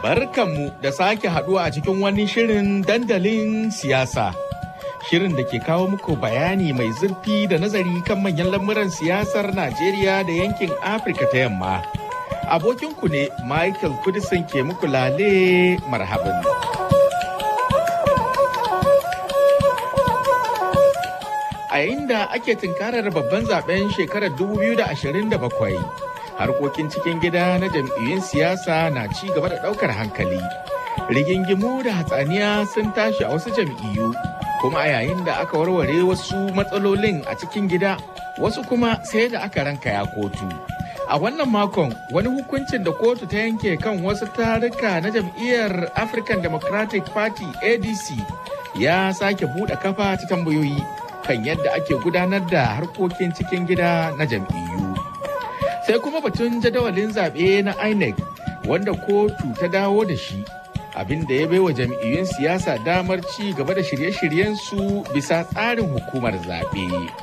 Barkanmu da sake haduwa a cikin wani shirin dandalin siyasa. Shirin da ke kawo muku bayani mai zurfi da nazari kan manyan lamuran siyasar Najeriya da yankin Afirka ta yamma. Abokinku ne Michael Kudisin ke muku lale marhaban. A yayin da ake tunkarar babban zaben shekarar 2027. harkokin cikin gida na jam'iyyun siyasa na ci gaba da ɗaukar hankali. Rigingimu da hatsaniya sun tashi a wasu jam'iyyu, kuma a yayin da aka warware wasu matsalolin a cikin gida, wasu kuma sai da aka ranka ya kotu. A wannan makon wani hukuncin da kotu ta yanke kan wasu taruka na jam'iyyar African Democratic Party ADC ya sake buɗe kafa ta tambayoyi kan yadda ake gudanar da harkokin cikin gida na jam'iyyu. sai kuma batun jadawalin zaɓe na INEC wanda kotu ta dawo da shi abin da ya baiwa jam'iyyun siyasa damar ci gaba da shirye-shiryensu bisa tsarin hukumar zaɓe.